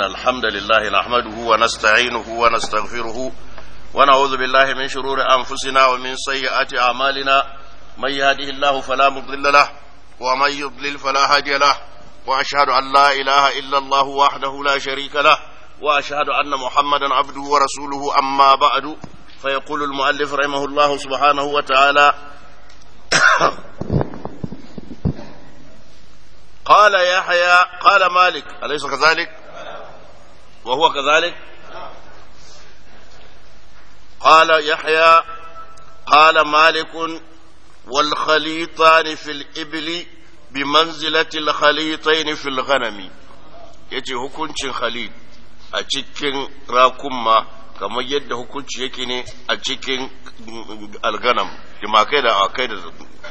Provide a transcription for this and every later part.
الحمد لله نحمده ونستعينه ونستغفره ونعوذ بالله من شرور أنفسنا ومن سيئات أعمالنا من يهده الله فلا مضل له ومن يضلل فلا هادي له وأشهد أن لا إله إلا الله وحده لا شريك له وأشهد أن محمدا عبده ورسوله أما بعد فيقول المؤلف رحمه الله سبحانه وتعالى قال يحيى قال مالك أليس كذلك وهو كذلك قال يحيى قال مالك والخليطان في الإبل بمنزلة الخليطين في الغنم yace hukuncin khalid a cikin rakumma kamar yadda hukunci yake ne a cikin alganam jimakai da akai da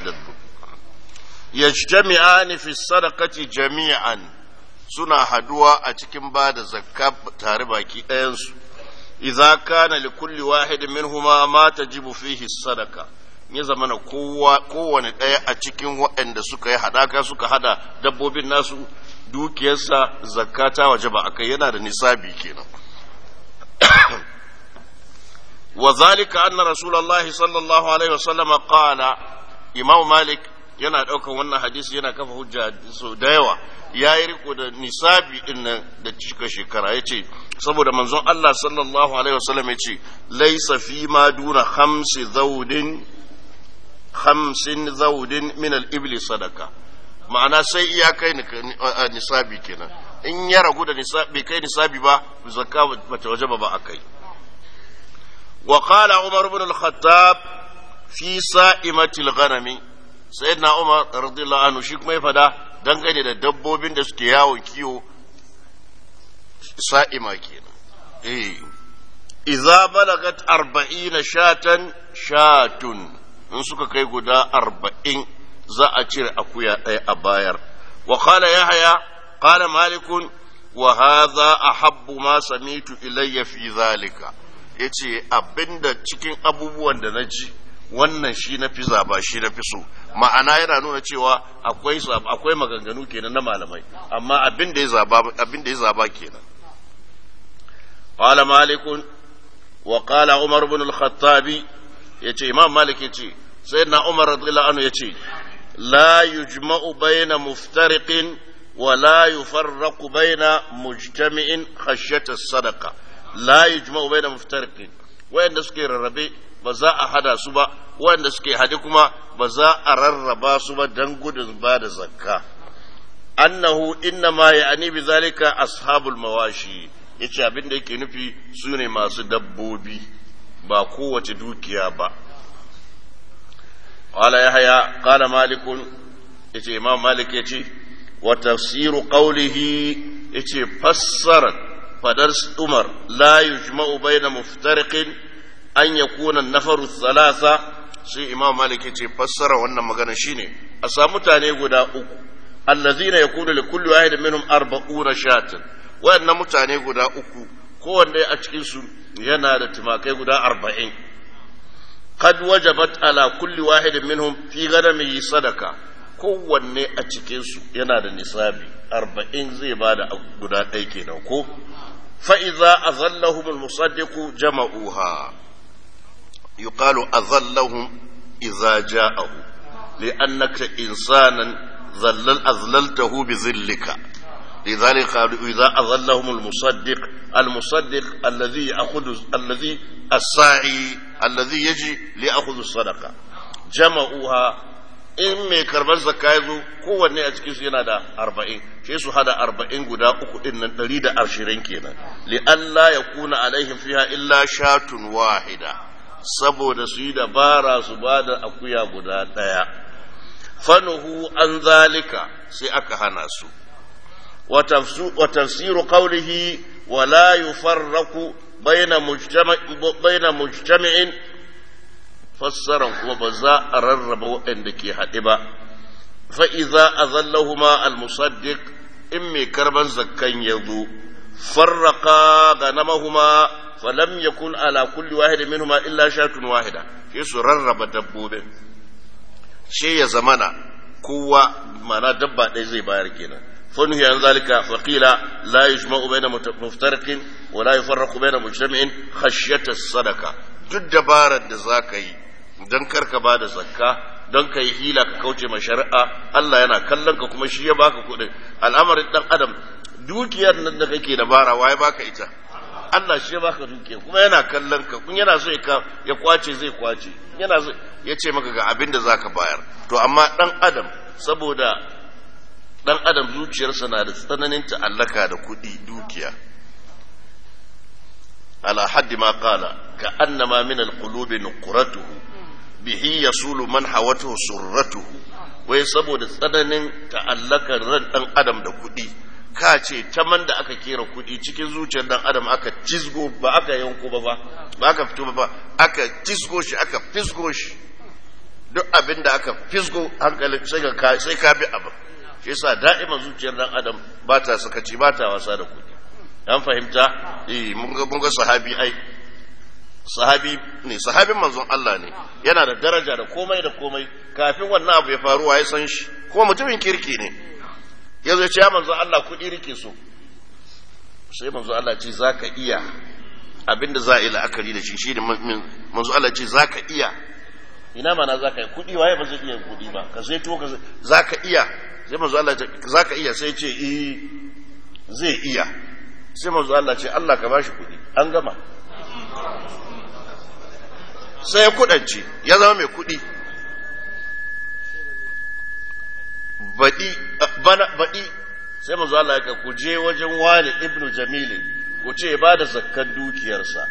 yajtami'ani fi sadaqati jami'an suna haduwa a cikin ba da zakka tare baki ɗayansu idza kana li kulli wahid minhuma ma tajibu fihi sadaqa ya zamana kowa kowane ɗaya a cikin waɗanda suka yi hadaka suka hada dabbobin nasu dukiyarsa zakka ta wajaba akai yana da nisabi kenan wa zalika anna rasulullahi sallallahu alaihi wasallam qala imam malik yana ɗaukan wannan hadisi yana kafa hujja sau da yawa ya yi riko da nisabi din nan da cika shekara ya ce saboda manzon Allah sallallahu alaihi wasallam ya ce laisa fi ma duna hamsi zaudin hamsin zaudin min al-ibli sadaka ma'ana sai iya kai nisabi kenan in ya ragu da nisabi kai nisabi ba zakka bata wajaba ba akai wa qala umar ibn al-khattab fi sa'imatil ghanami sayyidina umar radiyallahu anhu shi kuma ya fada dangane da dabbobin da suke yawon kiwo sa'ima kenan eh idza balagat arba'ina shatan shatun in suka kai guda arba'in za a cire akuya ɗaya a bayar wa qala yahya qala malikun wa hadha ahabbu ma samitu ilayya fi zalika yace abinda cikin abubuwan da na ji wannan shi na fi zaba shi na fi so ma'ana yana nuna cewa akwai akwai maganganu kenan na malamai amma abin da ya zaba abin da ya zaba kenan qala malik wa qala umar ibn al-khattab yace imam malik yace sayyidina umar radiyallahu anhu yace la yujma'u bayna muftariqin wa la yufarraqu bayna mujtami'in khashyata as-sadaqa la yujma'u bayna muftariqin wayanda suke rarrabe ba za a hada su ba wanda suke hade kuma ba za a rarraba su ba don gudun ba da zakka annahu inna ma ya'ni bi zalika ashabul mawashi yace abin da yake nufi su ne masu dabbobi ba kowace dukiya ba qala yahya qala malik yace imam malik yace wa tafsiru qawlihi yace fassara fadar umar la yujma'u bayna muftariqin an ya kuna nafaru thalatha sai imam malik ya ce fassara wannan magana shine a samu mutane guda uku allazina yakunu li kulli wahid minhum arba'una shatin wayannan mutane guda uku kowanne a cikin su yana da tumakai guda arba'in qad wajabat ala kulli wahid minhum fi ganamihi sadaka kowanne a cikin su yana da nisabi arba'in zai bada guda ɗaya kenan ko fa idza azallahum al-musaddiqu jama'uha يقال أظلهم إذا جاءه لأنك إنسانا ظلل أظللته بظلك لذلك قالوا إذا أظلهم المصدق المصدق الذي يأخذ الذي الساعي الذي يجي ليأخذ الصدقة جمعوها in mai karbar zakka ya zo kowanne a cikinsu yana da arba'in sai su hada arba'in guda uku din nan ɗari da ashirin kenan li Allah ya kuna alaihim fiha illa shatun wahida saboda su yi dabara su ba da akuya guda ɗaya fanuhu an zalika sai aka hana su wa tafsiru qawlihi wa la yufarraqu bayna mujtami'in fassaran kuma ba za a rarraba waɗanda ke haɗe ba fa iza azallahuma al-musaddiq in mai karban zakkan ya zo farraqa ganamahuma فلم يكن على كل واحد منهما إلا شاة واحدة في ررب dabbobin. shi ya zamana kowa mana dabba ɗaya zai bayar kenan فنهي عن ذلك فقيل لا يجمع بين مفترق ولا يفرق بين مجتمع خشية الصدقة duk dabarar da za ka yi don karka ba da zakka don ka yi hila ka kauce ma shari'a Allah yana kallon ka kuma shi ya baka kuɗin al'amarin dan adam dukiyar nan da kake dabara waye baka ita Allah shi ya baka dukiya kuma yana kallon ka kun yana so ya kwace zai kwace yana so ya ce maka ga abin da zaka bayar to amma dan adam saboda dan adam zuciyarsa na da tsananin ta'allaka da kuɗi dukiya ala haddi ma qala ka annama min alqulubi nuqratuhu bihi yasulu man hawatuhu surratuhu wai saboda tsananin ta'allakar ran dan adam da kuɗi ka ce ta man da aka kera kuɗi cikin zuciyar dan adam aka cizgo ba aka yanko ba ba ba aka fito ba ba aka cizgo shi aka fisgo shi duk abin da aka fisgo hankali sai ka sai ka bi abin shi yasa da'ima zuciyar dan adam ba ta sakaci ba ta wasa da kuɗi an fahimta eh mun ga mun ga sahabi ai sahabi ne sahabin manzon Allah ne yana da daraja da komai da komai kafin wannan abu ya faru ya san shi kuma mutumin kirki ne ya zo ce ya manzon Allah kuɗi rike so sai manzon Allah ce zaka iya abinda za a yi la'akari da shi shi ne manzon Allah ce zaka iya ina mana zaka yi kuɗi waye ba zai iya kuɗi ba ka sai to ka zaka iya sai manzo Allah ce zaka iya sai ce eh zai iya sai manzo Allah ce Allah ka bashi kuɗi an gama sai ya kudance ya zama mai kuɗi baɗi bana baɗi sai manzo Allah ya ku je wajen wani ibnu jamili ku ce ba da zakkan dukiyarsa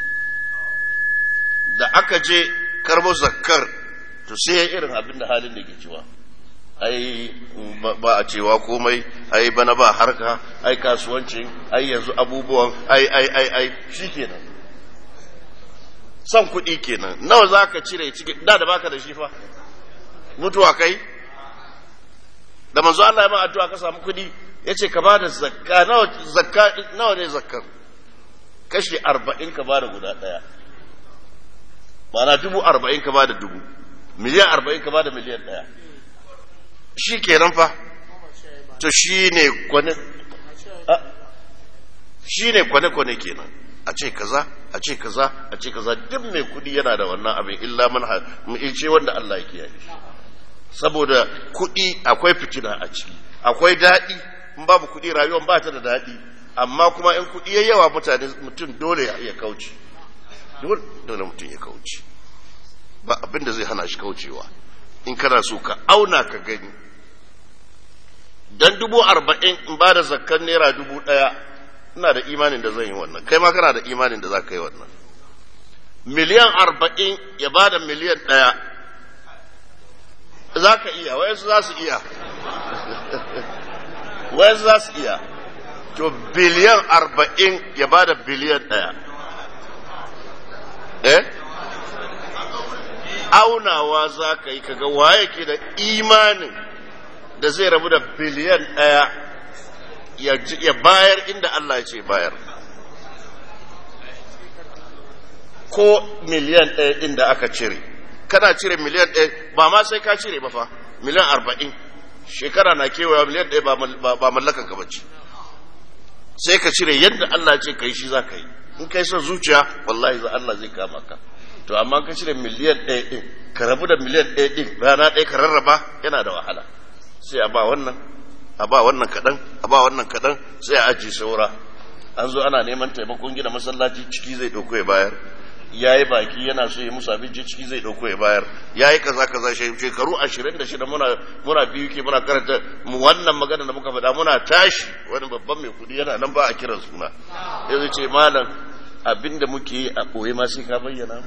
da aka je karbo zakkar to sai ya irin abin da halin da ke cewa ai ba a cewa komai ai bana ba harka ai kasuwancin ai yanzu abubuwan ai ai ai ai shikenan son kuɗi kenan nawa za ka cire cikin da da baka da shi fa mutuwa kai da manzo Allah ya ma addu'a ka samu kuɗi ya ce ka ba da zakka nawa zakka nawa ne zakkar kashi arba'in ka ba da guda ɗaya ma'ana dubu arba'in ka ba da dubu miliyan arba'in ka ba da miliyan ɗaya shi kenan fa to shi ne kwane shi ne kwane-kwane kenan a ce kaza a ce kaza a ce kaza duk mai kudi yana da wannan abin illa man ce wanda Allah ya kiyaye shi saboda kudi akwai fitina a ciki akwai daɗi in babu kudi rayuwar ba ta da daɗi amma kuma in kudi ya yawa mutane mutum dole ya kauce dole mutum ya kauce ba abin da zai hana shi kaucewa in kana so ka auna ka gani dan dubu arba'in in ba da zakkan naira dubu ɗaya ina da imanin da zan yi wannan kai ma kana da imanin da za ka yi wannan miliyan arba'in ya ba da miliyan ɗaya za ka iya wayansu za su iya wayansu za su iya to biliyan arba'in ya ba da biliyan ɗaya eh aunawa za ka yi kaga waye ke da imanin da zai rabu da biliyan ɗaya ya bayar inda Allah ya ce bayar ko miliyan ɗaya ɗin da aka cire kana cire miliyan ɗaya ba ma sai ka cire ba fa miliyan arba'in shekara na kewaya miliyan ɗaya ba mallakan ka bace sai ka cire yadda Allah ce ka yi shi za ka yi in kai son zuciya wallahi za Allah zai kama ka to amma ka cire miliyan ɗaya ɗin ka rabu da miliyan ɗaya ɗin rana ɗaya ka rarraba yana da wahala sai a ba wannan a ba wannan kaɗan a ba wannan kaɗan sai a ajiye saura an zo ana neman taimakon gina masallaci ciki zai ɗauko ya bayar ya yi baki yana so ya musu abinci ciki zai ɗauko ya bayar ya yi kaza kaza shekaru ashirin da shida muna muna biyu ke muna karanta mu wannan magana da muka faɗa muna tashi wani babban mai kuɗi yana nan ba a kiran suna ya zai ce malam abin da muke yi a ɓoye ma sai ka bayyana mu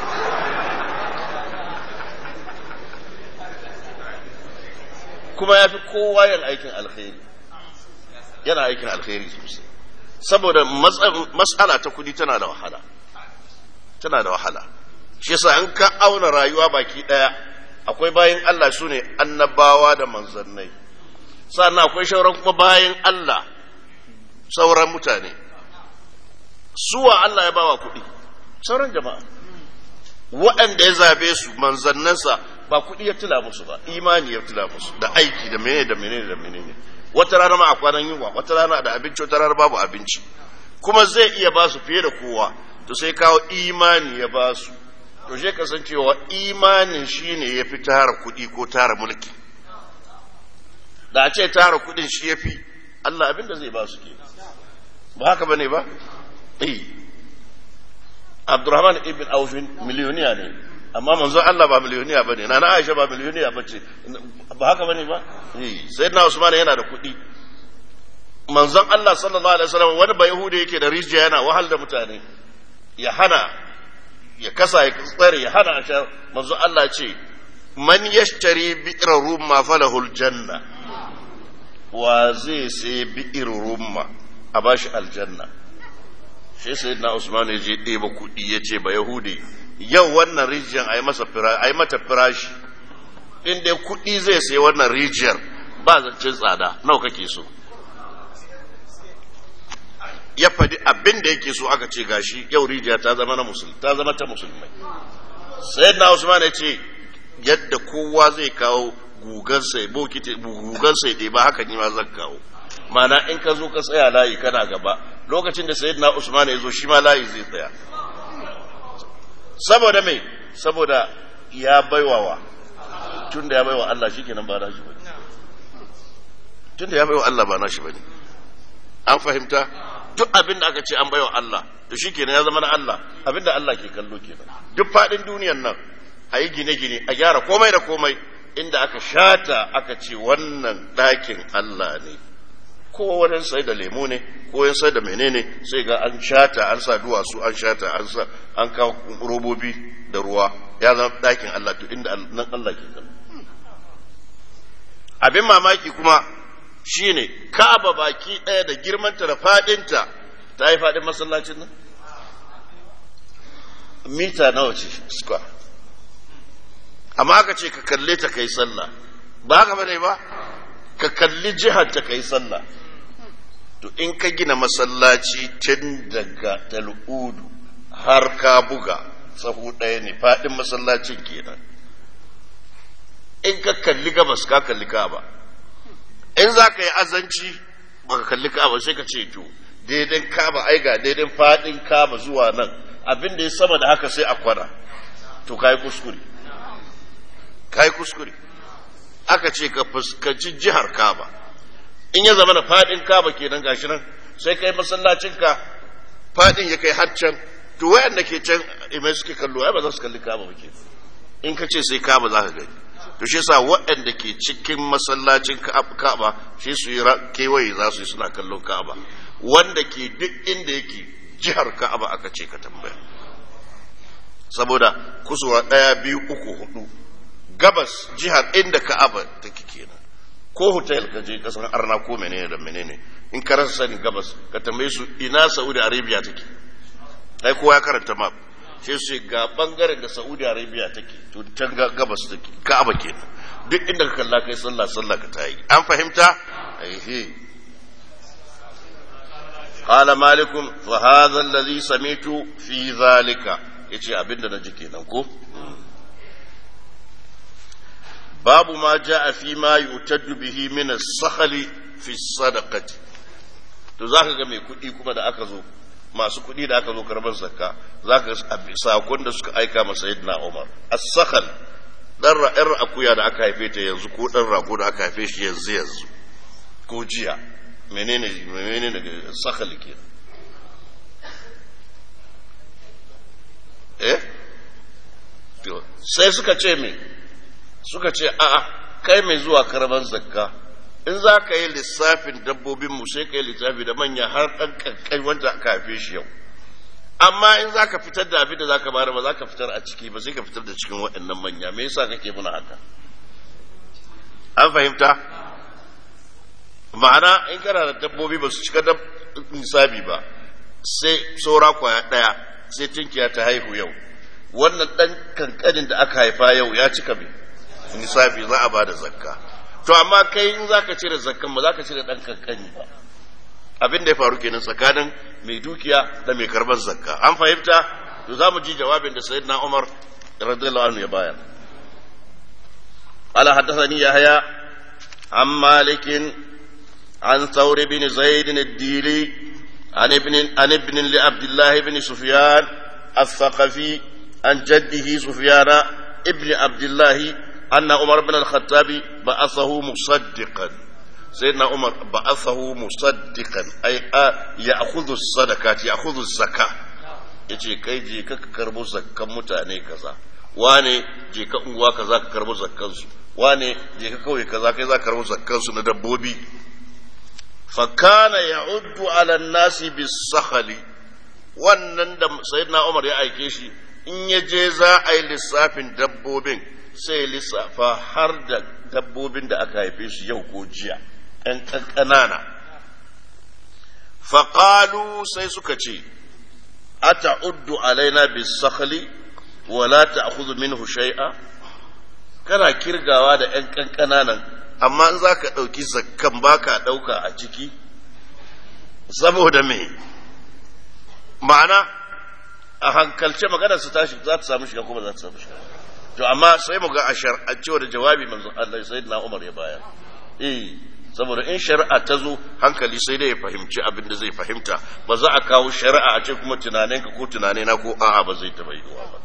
kuma ya fi kowa yin aikin alkhairi yana aikin alkhairi sosai saboda matsala ta kudi tana da wahala tana da wahala shi yasa in ka auna rayuwa baki daya akwai bayan Allah su ne annabawa da manzannai sannan akwai shauran kuma bayan Allah sauran mutane suwa Allah ya bawa kuɗi sauran jama'a waɗanda ya zabe su manzannansa ba kuɗi ya tila musu ba imani ya tila musu da aiki da menene da menene da menene wata rana ma a kwanan yunwa wata rana da abinci wata rana babu abinci kuma zai iya ba su fiye da kowa to sai kawo imani ya ba su to shi kasancewa imanin shine ya fi tara kuɗi ko tara mulki da a ce tara kuɗin shi ya fi Allah abin da zai ba su ke ba haka bane ba eh Abdurrahman ibn Auf miliyoniya ne amma manzo Allah ba miliyoniya bane nana Aisha ba miliyoniya bace ba haka bane ba eh sayyidina Usman yana da kuɗi manzon Allah sallallahu alaihi wasallam wani ba Yahuda yake da rijiya yana wahal da mutane ya hana ya kasa ya tsare ya hana a sha manzo Allah ce man yashtari bi'ra rumma falahul janna wa zai sai bi'ir rumma a bashi aljanna shi sai na Usman ya je ɗeba kuɗi ya ce ba Yahudi yau wannan rijiyar a yi masa a yi mata firashi in dai kuɗi zai sai wannan rijiyar ba zancen tsada nawa kake so ya faɗi abin da yake so aka ce gashi yau rijiya ta zama na musulmi ta zama ta musulmai sai na Usman ya ce yadda kowa zai kawo gugan sai bokiti gugan sai ɗeba haka ni ma zan kawo mana in ka zo ka tsaya layi kana gaba lokacin da sayyidina Usman ya zo shi ma layi zai tsaya saboda me saboda ya baiwawa tun da ya baiwa Allah shikenan ba nashi bane tun da ya baiwa Allah ba nashi bane an fahimta duk abin da aka ce an baiwa Allah to shikenan ya zama na Allah abin da Allah ke kallo kenan duk fadin duniyar nan a yi gine-gine a gyara komai da komai inda aka shata aka ce wannan ɗakin Allah ne ko wani sai da lemo ne ko wani sai da menene sai ga an shata an sa duwatsu an shata an sa an kawo robobi da ruwa ya zama ɗakin Allah to inda nan Allah ke kallo abin mamaki kuma shine Ka'aba baki ɗaya da girmanta da fadinta ta yi fadin masallacin nan mita nawa ce square amma aka ce ka kalle ta kai sallah ba haka bane ba ka kalli jihar ta kai sallah to in ka gina masallaci tun daga tal'udu har ka buga sahu ɗaya ne faɗin masallacin kenan in ka kalli gabas ka kalli kaba in za ka yi azanci ba ka kalli kaba sai ka ce to daidan kaba ai ga daidan faɗin kaba zuwa nan abin da ya sama da haka sai a kwana to ka yi kuskure ka yi kuskure aka ce ka fuskanci jihar kaba in ya zama da fadin kaba kenan gashi nan sai kai masallacin ka fadin ya kai haccan to wayanda ke can imai suke kallo ai ba za su kalli kaba ba ke in ka ce sai kaba za ka gani to shi yasa waɗanda ke cikin masallacin kaba shi su yi kewaye za su yi suna kallon kaba wanda ke duk inda yake jihar ka'aba aka ce ka tambaya saboda kusurwa ɗaya biyu uku hudu gabas jihar inda ka'aba take kenan ko hotel ka je kasan arna ko menene da menene in ka rasa sani gabas ka tambaye su ina saudi arabia take ai kowa ya karanta map sai su ga bangaren da saudi arabia take to can gabas take ka'aba kenan duk inda ka kalla kai sallah sallah ka tayi an fahimta aihe قال مالك فهذا الذي سمعت في ذلك yace abinda na ji kenan ko babu ma ja'a fi ma yutaddu bihi min as-sakhli fi sadaqati to zaka ga mai kuɗi kuma da aka zo masu kuɗi da aka zo karban zakka zaka ga sakon da suka aika masa sayyidina Umar as-sakhl dan ra'ar akuya da aka haife ta yanzu ko dan rago da aka haife shi yanzu yanzu ko jiya menene menene daga sakhl ke eh sai suka ce me suka ce a'a kai mai zuwa karban zakka in za ka yi lissafin dabbobin mu sai ka yi lissafi da manya har ɗan kankai wanda aka haife shi yau amma in za ka fitar da abin da za ka bayar ba za ka fitar a ciki ba sai ka fitar da cikin waɗannan manya me yasa kake muna haka an fahimta ma'ana in kana da dabbobi ba su cika da nisabi ba sai saura kwaya ɗaya sai tunkiya ta haihu yau wannan ɗan kankanin da aka haifa yau ya cika mai nisabi za a ba da zakka to amma kai in za ka cire zakkan ba za ka cire ɗan kankani ba abin da ya faru kenan tsakanin mai dukiya da mai karbar zakka an fahimta to za mu ji jawabin da sayyidina umar radiyallahu anhu ya bayar قال حدثني يحيى عن مالك عن ثور بن زيد الديلي عن ابن عن ابن لعبد الله بن سفيان الثقفي عن جده سفيان ابن عبد الله أن عمر بن الخطاب بعثه مصدقا سيدنا عمر بعثه مصدقا أي يأخذ الصدقات يأخذ الزكاة yace kai je ka karbo zakkan mutane kaza wane je ka unguwa kaza ka karbo zakkan su wane je ka kauye kaza kai za ka karbo zakkan su na dabbobi fa kana ya'uddu ala nasi bis-sakhli wannan da sayyidina Umar ya aike shi in ya je za a yi lissafin dabbobin sai lissafa har da dabbobin da aka haife shi yau ko jiya ‘yan ƙanƙanana. Faƙalu sai suka ce, A ta'uddu alaina bis sakhli wala ta'khudhu minhu shay'a kana kirgawa da ‘yan ƙanƙananan, amma in za ka ɗauki zakkan ba ka ɗauka a ciki, saboda me, ma'ana a hankalce maganar su tashi za ta samu shiga kuma za ta samu shiga. to amma sai mu ga a shar'ance da jawabi manzo Allah sai na Umar ya bayar eh saboda in shari'a ta zo hankali sai dai ya fahimci abin da zai fahimta ba za a kawo shari'a a ce kuma tunaninka ko tunanina ko a'a ba zai taba yiwa ba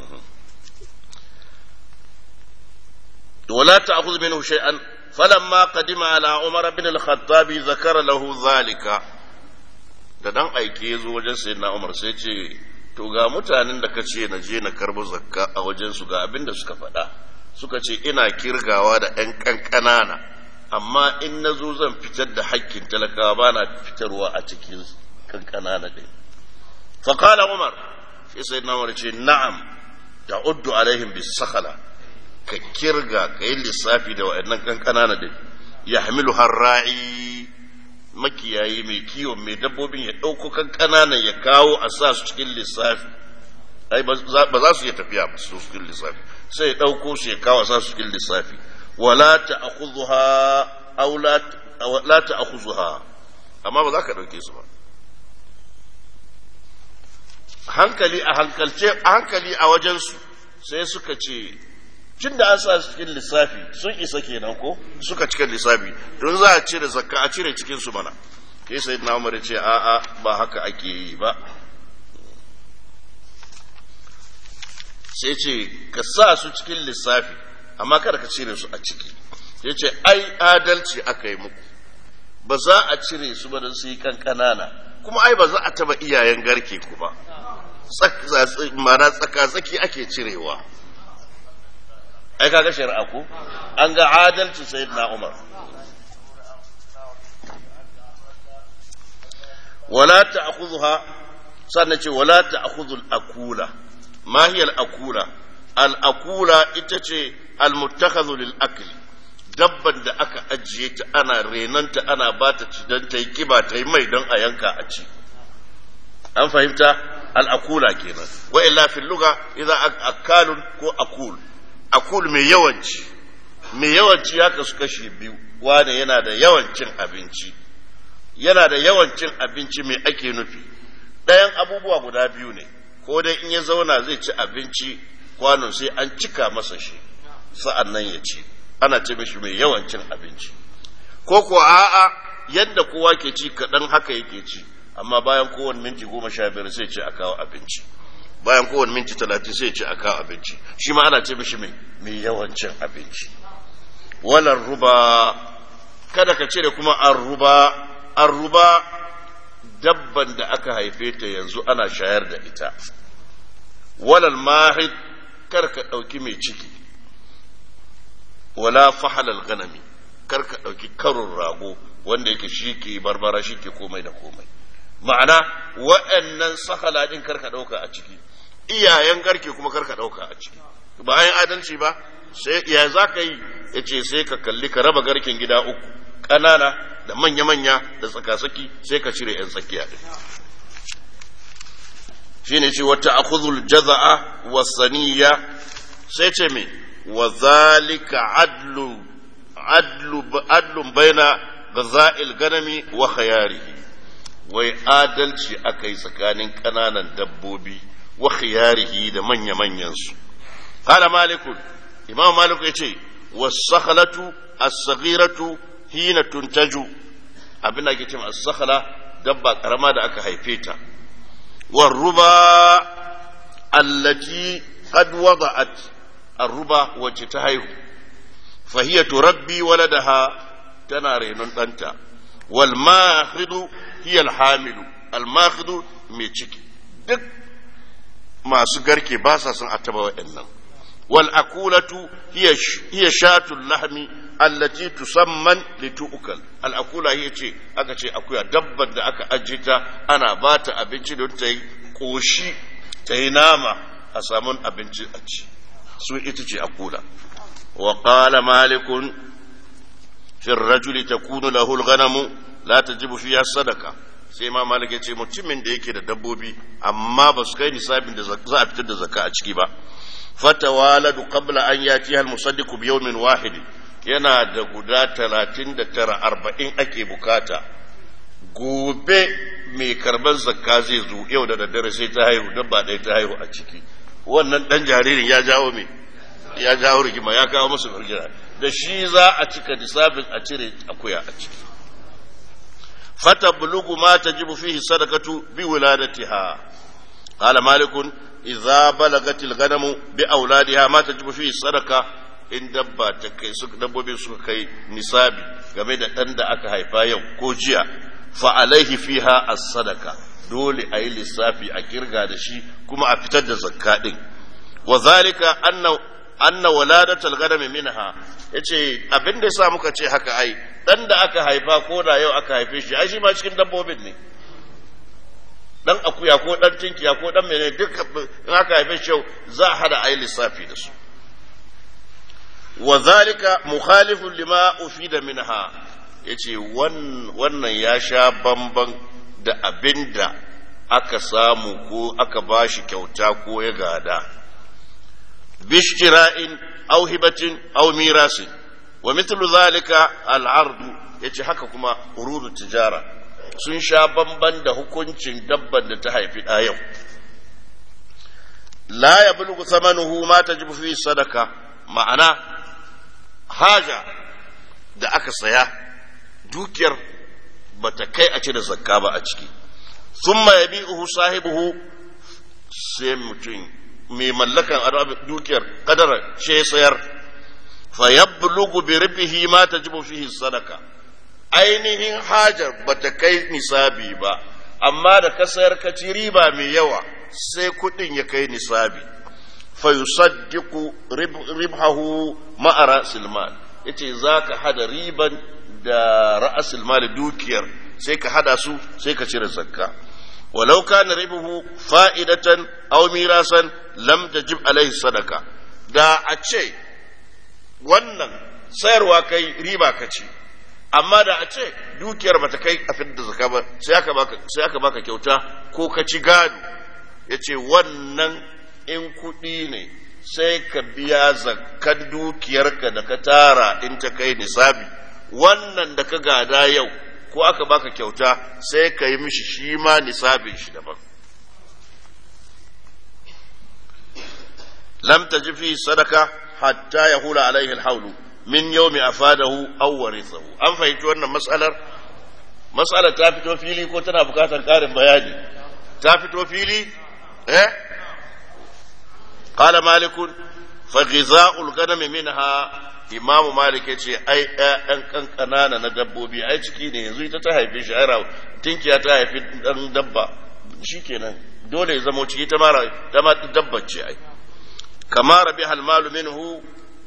ولا تأخذ منه شيئا فلما قدم على عمر بن الخطاب ذكر له ذلك da dan aike ya zo wajen sayyidina Umar sai ce to ga mutanen da ka ce na je na karbo zakka a wajensu ga abin da suka faɗa suka ce ina kirgawa da ‘yan ƙanƙanana amma in na zo zan fitar da hakkin talakawa ba na fitarwa a cikin ƙanƙanana ɗin faƙala umar shi sai na umar ce na'am ta uddu alaihim bis sakhala ka kirga ka yi lissafi da wa'annan ƙanƙanana ɗin ya hamilu har ra'i makiyayi mai kiwon mai dabbobin ya ɗauko kan ƙananan ya kawo a sa su cikin lissafi ai ba za su iya tafiya ba su cikin lissafi sai ya ɗauko su ya kawo a sa su cikin lissafi wala ta'khudhuha aw la ta'khudhuha amma ba za ka ɗauke su ba hankali a hankalce a hankali a wajen su sai suka ce tun da an sa su cikin lissafi sun isa kenan ko suka cikin lissafi don za a cire zakka a cire cikin su mana kai sai na umar ce a a ba haka ake yi ba sai ce ka sa su cikin lissafi amma kada ka cire su a ciki sai ce ai adalci aka yi muku ba za a cire su ba don su yi kankanana kuma ai ba za a taba iyayen garke ku ba mana tsaka-tsaki ake cirewa ai kaga shari'a ko an ga adalci sayyidina Umar wala ta'khudha sannan ce wala ta'khudhu al-akula ma hiya al-akula al-akula ita ce al-muttakhadhu lil-akli dabban da aka ajiye ta ana renanta ana bata ci dan ta yi kiba ta yi mai don a yanka a ci an fahimta al-akula kenan wa illa fil lugha idza akalun ko akul akul mai yawanci mai yawanci ya kasu kashi biyu wane yana da yawancin abinci yana da yawancin abinci mai ake nufi ɗayan abubuwa guda biyu ne ko dai in ya zauna zai ci abinci kwanon sai an cika masa shi sa'an nan ya ci ana ce mishi mai yawancin abinci ko ko a'a yadda kowa ke ci kaɗan haka yake ci amma bayan kowane minti goma sha biyar sai ce a kawo abinci bayan kowane minti talatin sai ce a kawo abinci shi ma ana ce mishi mai mai yawancin abinci walar ruba kada ka cire kuma an ruba an ruba dabban da aka haife ta yanzu ana shayar da ita walal mahid kar ka ɗauki mai ciki wala fahalal ganami kar ka ɗauki karin rago wanda yake shi ke barbara shi ke komai da komai ma'ana waɗannan sahala ɗin kar ka ɗauka a ciki iyayen garke kuma kar ka ɗauka a ciki bayan adalci ba sai ya za ka yi ya ce sai ka kalli ka raba garken gida uku ƙanana da manya-manya da tsakasaki sai ka cire 'yan tsakiya ɗin shi ne ce wata akuzul jaza'a wasaniya sai ce me wa zalika adlu adlu adlun baina gaza'il ganami wa khayarihi wai adalci aka yi tsakanin ƙananan dabbobi wa khiyarihi da manya-manyan su qala malikun imam malik yace was-sakhlatu as-saghiratu hina tuntaju abin da ake cewa as-sakhala dabba karama da aka haife ta war ruba allati qad wada'at ar-ruba wacce ta haihu fa hiya turabbi waladaha tana renon ɗanta wal mahidu hiya al-hamilu al-mahidu mai ciki duk masu garke ba sa son a taba wa'annan wal akulatu hiya shatul lahmi allati tusamman litu'kal al akula hiya ce aka ce akuya dabbar da aka ajiye ta ana ba ta abinci don ta yi koshi ta yi nama a samun abinci a ci su ita ce akula wa qala malikun fi ar-rajuli takunu lahu al-ghanamu la tajibu fiha sadaqa sai ma malik ya ce mutumin da yake da dabbobi amma ba su kai nisabin da za a fitar da zakka a ciki ba fatawaladu qabla an yatiha al-musaddiqu bi yawmin wahid yana da guda talatin da tara arba'in ake bukata gobe mai karban zakka zai zo yau da daddare sai ta haihu dabba ɗaya ta haihu a ciki wannan ɗan jaririn ya jawo me ya jawo rigima ya kawo musu rigima da shi za a cika nisabin a cire akuya a ciki فتبلغ ما تجب فيه الصدقة بولادتها قال مالك إذا بلغت الغنم بأولادها ما تجب فيه الصدقة in dabba ta kai su dabbobi suka kai nisabi game da ɗan da aka haifa yau ko jiya fa alaihi fiha as-sadaka dole a yi lissafi a kirga da shi kuma a fitar da zakka din wa zalika anna anna waladatul ghanam minha yace abin da yasa muka ce haka ai dan da aka haifa ko da yau aka haife shi ai shi ma cikin dabbobin ne dan akuya ko dan tinkiya ko dan mene duk in aka haife shi yau za a hada ai lissafi da su wa zalika mukhalifun lima ufida minha yace wannan ya sha bamban da abinda aka samu ko aka bashi kyauta ko ya gada bishtira'in aw hibatin aw mirasin wa mithlu zalika al'ardu yace haka kuma urudu tijara sun sha bamban da hukuncin dabban da ta haifi ɗa yau la yablughu thamanuhu ma tajibu fi sadaka ma'ana haja da aka saya dukiyar bata kai a cire zakka ba a ciki thumma yabi'uhu sahibuhu sai mutum mai mallakan dukiyar kadara ce sayar fa yablugu bi ribihi ma tajibu fihi sadaka ainihin hajar bata kai nisabi ba amma da ka sayar ka ci riba mai yawa sai kudin ya kai nisabi fa yusaddiqu ribhahu ma'a ra'sil mal yace zaka hada riban da ra'sil mal dukiyar sai ka hada su sai ka cire zakka ولو كان ربه فائدة أو ميراثا لم تجب عليه صدقة da a ce wannan sayarwa kai riba ka ci amma da a ce dukiyar bata kai a da zaka ba sai aka baka sai aka baka kyauta ko ka ci gado yace wannan in kuɗi ne sai ka biya zakkan dukiyarka da ka tara in ta kai nisabi wannan da ka gada yau ko aka baka kyauta sai ka yi mishi shi ma nisabin shi daban lam taji fi sadaka hatta ya hula alaihi alhaulu min yawmi afadahu aw warithahu an fahimci wannan mas'alar mas'alar ta fito fili ko tana bukatar karin bayani ta fito fili eh qala malikun fa ghiza'ul ghanam minha imamu malik ya ce ai ƴaƴan kankana na dabbobi ai ciki ne yanzu ita ta haife shi ai tinkiya ta haifi dan dabba shikenan dole ya zama ciki ta mara ta ma dabba ce ai kama rabi halmalu minhu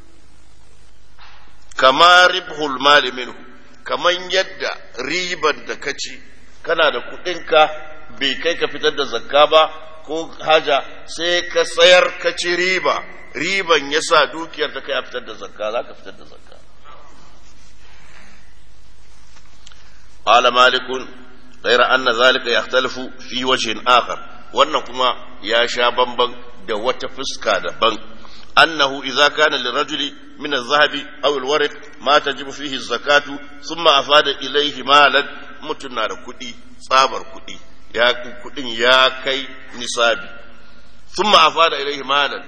kama ribhul mali minhu kaman yadda riban da ka ci kana da kuɗinka bai kai ka fitar da zakka ba ko haja sai ka sayar ka ci riba riban ya sa dukiyar ta kai a fitar da zakka za ka fitar da zakka قال مالك غير أن ذلك يختلف في وجه آخر wannan kuma ya sha bamban da wata fuska daban annahu idza kana lirajuli min adh-dhahabi aw al-warq ma tajibu fihi az-zakatu thumma afada ilayhi malan mutun na da kudi tsabar kudi ya kudin ya kai nisabi thumma afada ilayhi malan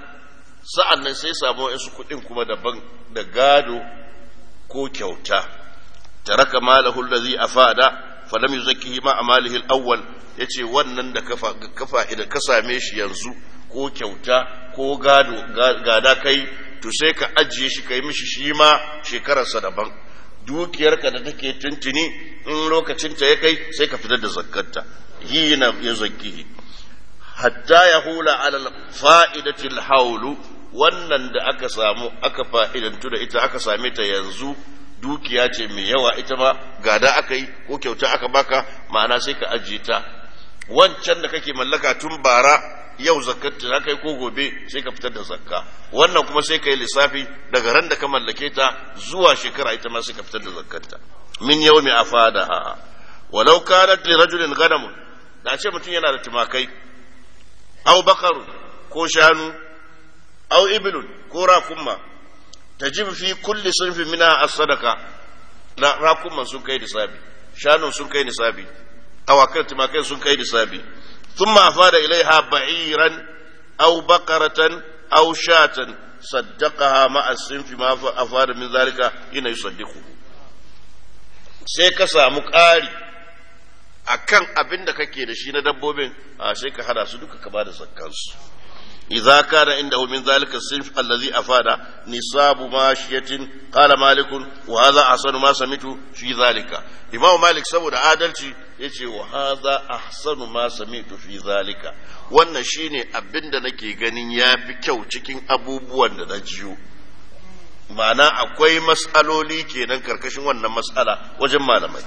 sa'annan sai samu wasu kudin kuma daban da gado ko kyauta taraka malahu allazi afada falam yuzakkihi ma amalihi al-awwal yace wannan da kafa kafa idan ka same shi yanzu ko kyauta ko gado gada kai to sai ka ajiye shi kai mishi shi ma shekararsa daban dukiyarka da take tuntuni in lokacinta ya kai sai ka fitar da zakkarta yi na ya zakkihi hatta ya hula alal fa'idatil haulu wannan da aka samu aka fa'idantu da ita aka same ta yanzu dukiya ce mai yawa ita ma gada aka yi ko kyauta aka baka ma'ana sai ka ajiye ta wancan da kake mallaka tun bara yau zakkata za ka yi ko gobe sai ka fitar da zakka wannan kuma sai ka yi lissafi daga ran da ka mallake ta zuwa shekara ita ma sai ka fitar da zakkata min yau mai afada walau kanat li rajulin ganamun da ce mutum yana da tumakai au bakaru ko shanu au ibilun ko rakumma tajib fi kulli sunfin mina as-sadaqa la rakumman sun kai nisabi shanun sun kai nisabi awakan tumakai sun kai nisabi ثم أفاد إليها بعيرا أو بقرة أو شاة صدقها مع الصنف ما أفاد من ذلك حين يصدقه sai ka samu ƙari a kan abin da kake da shi na dabbobin a sai ka hada su duka ka ba da zakkansu idza kana indahu min zalika sinf allazi afada nisabu mashiyatin qala malik wa hadha ahsanu ma samitu fi zalika imam malik saboda adalci yace wa hadha ahsanu ma samitu fi zalika wannan shine abinda nake ganin yafi kyau cikin abubuwan da na jiyo ma'ana akwai mas'aloli kenan karkashin wannan mas'ala wajen malamai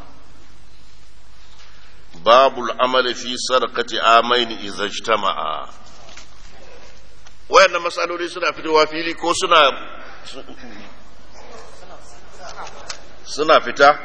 babul amali fi sadaqati amaini idza ijtama'a wayannan matsaloli suna fitowa fili ko suna suna fita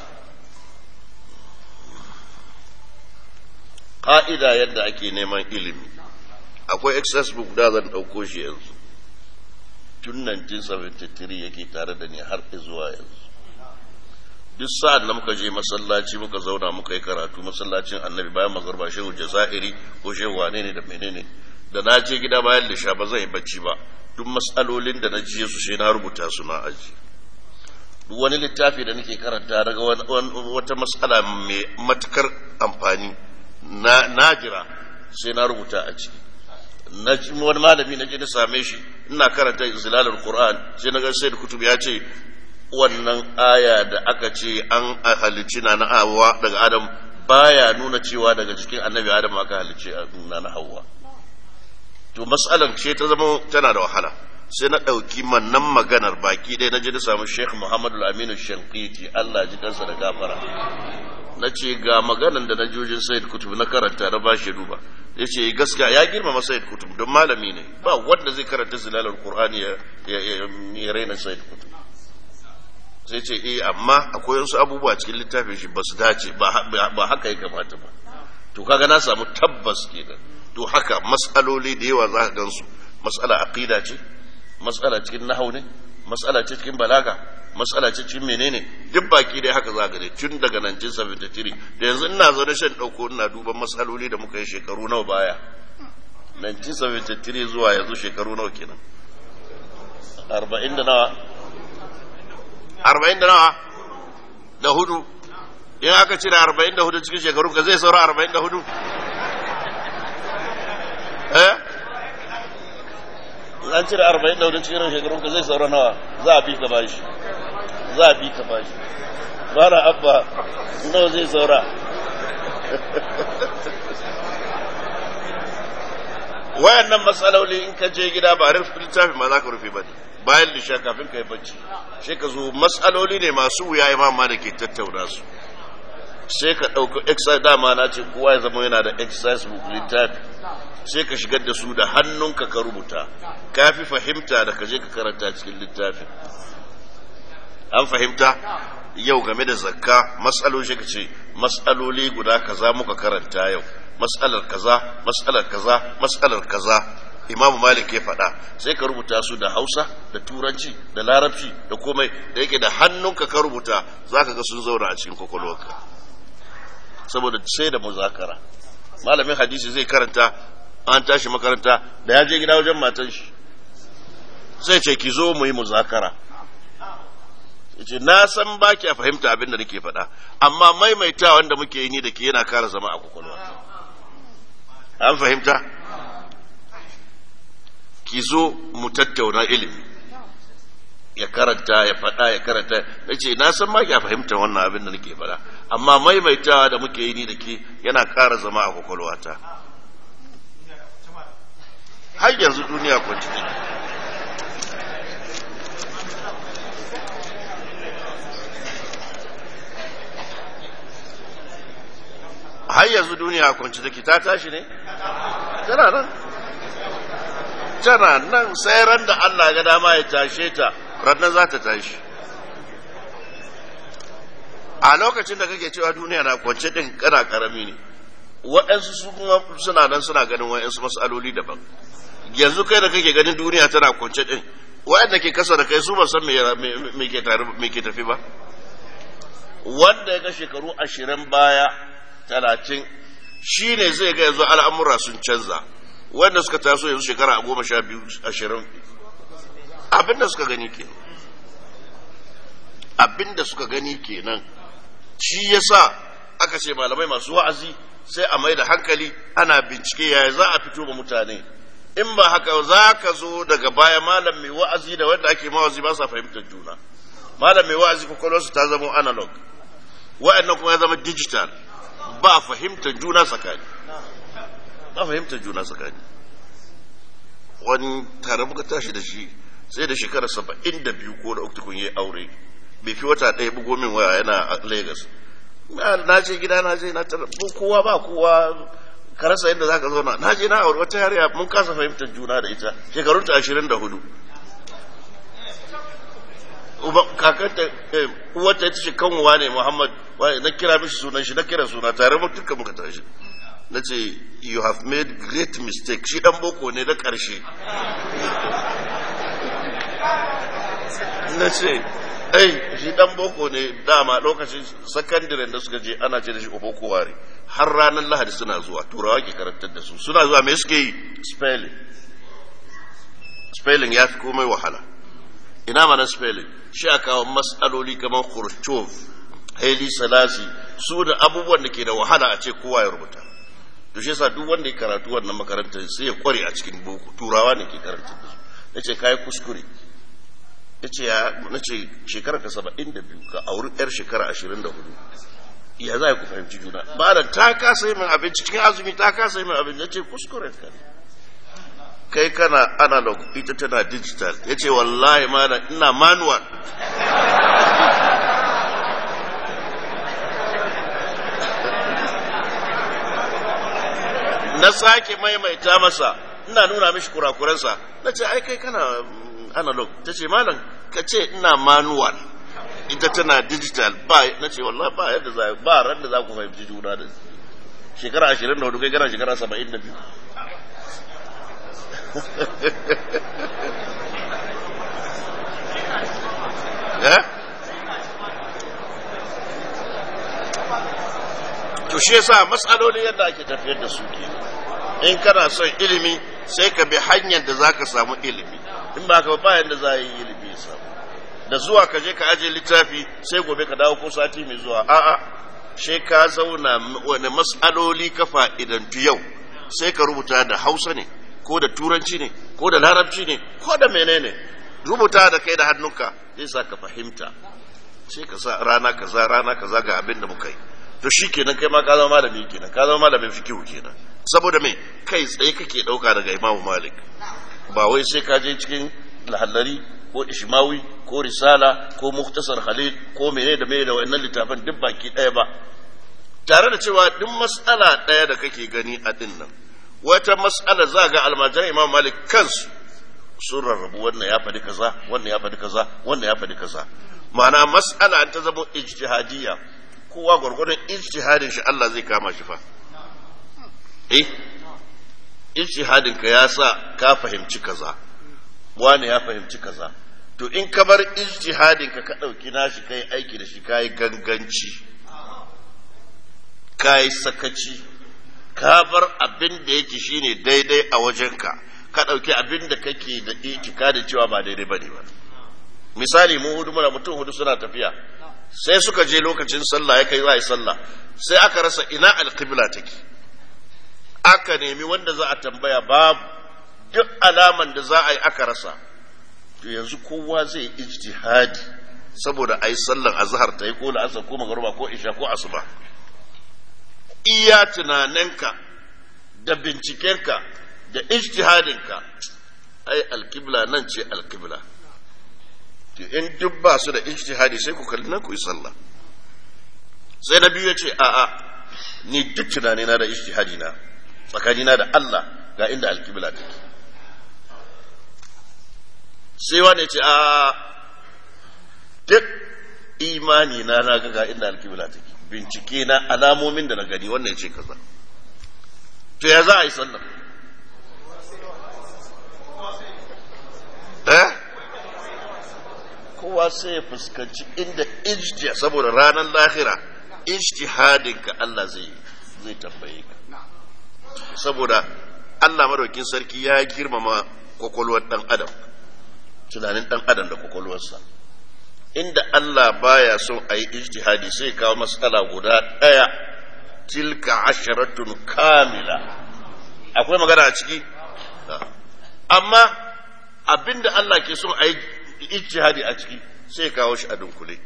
ƙa'ida yadda ake neman ilimi akwai excess book da zan ɗauko shi yanzu tun 1973 yake tare da ni har zuwa yanzu duk sa'ad da muka je masallaci muka zauna muka yi karatu masallacin annabi bayan magarba shehu jazairi ko shehu wane ne da menene da na je gida bayan lisha ba zai bacci ba duk matsalolin da na jiye su sai na rubuta su na aji duk wani littafi da nake karanta daga wata matsala mai matukar amfani na jira sai na rubuta a ciki na wani malami na je na same shi ina karanta zilalar qur'an sai na ga sai kutub ya ce wannan aya da aka ce an halicci na na hawa daga adam baya nuna cewa daga cikin annabi adam aka halicci na na hawa to mas'alan ce ta zama tana da wahala sai na ɗauki mannan maganar baki ɗaya na je na samu sheikh muhammadu aminu shankiti allah ji kansa da gafara na ce ga maganan da na jojin sayid kutub na karanta na ba shi duba ya ce gaskiya ya girmama sayid kutub don malami ne ba wanda zai karanta zilalar qur'ani ya raina sayid kutub sai ce eh amma akwai wasu abubuwa cikin littafin shi ba su dace ba haka ya kamata ba to kaga na samu tabbas kenan to haka mas'aloli da yawa za ka gansu mas'ala aqida ce mas'ala cikin nahau ne mas'ala ce cikin balaga mas'ala ce cikin menene duk baki dai haka za ka gani tun daga 1973 da yanzu ina zo da shan dauko ina duban mas'aloli da muka yi shekaru nawa baya 1973 zuwa yanzu shekaru nawa kenan 40 da nawa 40 da nawa da hudu in aka cire 44 cikin shekaru ka zai saura 44 eh an cire arba'in da wurin cikin shekarun ka zai saura nawa za a bi ka bashi za a bi ka bashi bara abba nawa zai saura wayannan matsaloli in ka je gida ba rufe littafi ma za ka rufe ba bayan lisha kafin ka yi bacci sai ka zo matsaloli ne masu wuya imam ma da ke tattauna su sai ka ɗauka exercise dama na ce kowa ya zama yana da exercise book littafi sai ka shigar da su da hannunka ka rubuta ka fi fahimta da ka je ka karanta cikin littafi an fahimta yau game da zakka matsaloli ka ce matsaloli guda kaza muka karanta yau matsalar kaza matsalar kaza matsalar kaza imam malik ya faɗa sai ka rubuta su da hausa da turanci da larabci da komai da yake da hannunka ka rubuta za ka ga sun zauna a cikin kwakwalwarka saboda sai da muzakara malamin hadisi zai karanta an tashi makaranta da ya je gida wajen matan shi sai ce ki zo mu yi muzakara yace na san ba ki fahimta abin da nake faɗa amma maimaita wanda muke yi ni da ke yana kara zama a kwakwalwa an fahimta ki zo mu tattauna ilimi ya karanta ya faɗa ya karanta ya ce na san ma ya fahimta wannan abin da nake faɗa amma maimaitawa da muke yi ni da ke yana ƙara zama a kwakwalwata har yanzu duniya kwanci take har yanzu duniya kwanci take ta tashi ne tana nan tana nan sai ran da Allah ga dama ya tashe ta rannan za ta tashi a lokacin da kake cewa duniya na kwance din kana karami ne waɗansu su kuma suna nan suna ganin waɗansu matsaloli daban yanzu kai da kake ganin duniya tana kwance din waɗanda ke kasa da kai su ba san me ke tafi ba wanda ya ga shekaru ashirin baya talatin shi ne zai ga yanzu al'amura sun canza wanda suka taso yanzu shekara a goma sha biyu ashirin abinda suka gani kenan abinda suka gani kenan shi yasa aka ce malamai masu wa'azi sai a mai da hankali ana bincike yaya za a fito ba mutane in ba haka za ka zo daga baya malam mai wa'azi da wanda ake mawazi ba sa fahimtar juna malam mai wa'azi kwakwalwarsu ta zama analog wa'annan kuma ya zama digital ba fahimtar juna tsakani ba fahimtar juna tsakani wani tare muka tashi da shi sai da shekara saba'in da biyu ko da uku kun yi aure bai fi wata ɗaya bugo min waya yana a lagos na je gida na je na tara kowa ba kowa ka rasa inda za ka zauna na je na aure wata yariya mun kasa fahimtar juna da ita shekarun ta ashirin da hudu kakanta uwarta ita ce kanwa ne muhammad na kira mishi sunan shi na kira suna tare mu duka muka tashi na ce you have made great mistake shi dan boko ne da ƙarshe na ce ai shi dan boko ne dama lokacin sakandaren da suka je ana ce da shi boko ware har ranar lahadi suna zuwa turawa ke karantar da su suna zuwa me suke yi spelling spelling ya fi komai wahala ina mana spelling shi a kawo matsaloli kamar khrushchev haili salasi su da abubuwan da ke da wahala a ce kowa ya rubuta to shi yasa duk wanda ya karatu wannan makarantar sai ya kware a cikin boko turawa ne ke karanta da su yace kai kuskure yace ya nace shekara ka 72 ka auri yar shekara 24 ya za ku fahimci juna ba da ta kasa yi min abinci cikin azumi ta kasa yi min abinci yace kuskure ka ne kai kana analog ita tana digital yace wallahi ma ina manual na sake maimaita masa ina nuna mishi kurakuransa na ce ai kai kana analog ta ce malam ka ce ina manual ita tana digital ba na ce wallahi ba yadda za ba ran da za ku fahimci juna da shekara ashirin da hudu kai kana shekara saba'in da biyu to shi yasa matsaloli yadda ake tafiyar da su ke in kana son ilimi sai ka bi hanyar da zaka samu ilimi in ba ka ba yadda za a yi ilimi samu da zuwa ka je ka aje littafi sai gobe ka dawo ko sati mai zuwa a'a sai ka zauna wani matsaloli ka fa'idantu yau sai ka rubuta da hausa ne ko da turanci ne ko da larabci ne ko da menene rubuta da kai da hannunka zai sa ka fahimta sai ka sa rana kaza rana kaza ga abin da muka yi to shi kenan kai ma ka zama malami kenan ka zama malamin fikihu kenan saboda me kai tsaye kake dauka daga imamu malik ba wai sai ka je cikin lahallari ko ishmawi ko risala ko muktasar khalil ko mene da mene da wannan littafin duk baki ɗaya ba tare da cewa duk mas'ala ɗaya da kake gani a din nan wata mas'ala za ga almajiran imam malik kansu sun rarrabu wannan ya faɗi kaza wannan ya faɗi kaza wannan ya faɗi kaza ma'ana mas'ala an ta zama ijtihadiyya kowa gwargwadon ijtihadin shi Allah zai kama shi fa eh ijtihadin ka ya sa ka fahimci kaza wani ya fahimci kaza to in ka bar ijtihadin ka ka dauki nashi kai aiki da shi kai ganganci kai sakaci ka bar abin da yake shine daidai a wajenka ka dauki abin da kake da itikadin cewa ba daidai bane ba misali mu hudu muna mutum hudu suna tafiya sai suka je lokacin sallah ya kai za a yi sallah sai aka rasa ina alqibla take aka nemi wanda za a tambaya babu duk alaman da za a yi aka rasa to yanzu kowa zai ijtihadi saboda a yi sallan azhar ta yi ko la'asar ko magruba ko isha ko asuba iya tunaninka da bincikenka da ijtihadinka ai alkibla nan ce alkibla to in duk ba su da ijtihadi sai ku kalli nan ku yi sallah sai na biyu ya ce a'a ni duk tunanina da ijtihadi na tsakanina da Allah ga inda alkibla take sai wani ce a duk imani na na ga inda alkibla take bincike na alamomin da na gani wannan ce kaza to ya za a yi sallah eh kowa sai ya fuskanci inda ijtiya saboda ranar lahira ijtihadinka Allah zai zai tambaye ka saboda Allah madaukin sarki ya girmama kwakwalwar dan adam tunanin dan adam da kwakwalwarsa inda Allah baya son a yi ijtihadi sai kawo matsala guda ɗaya tilka asharatun kamila akwai magana a ciki amma abinda Allah ke son a yi ijtihadi a ciki sai kawo shi a dunkule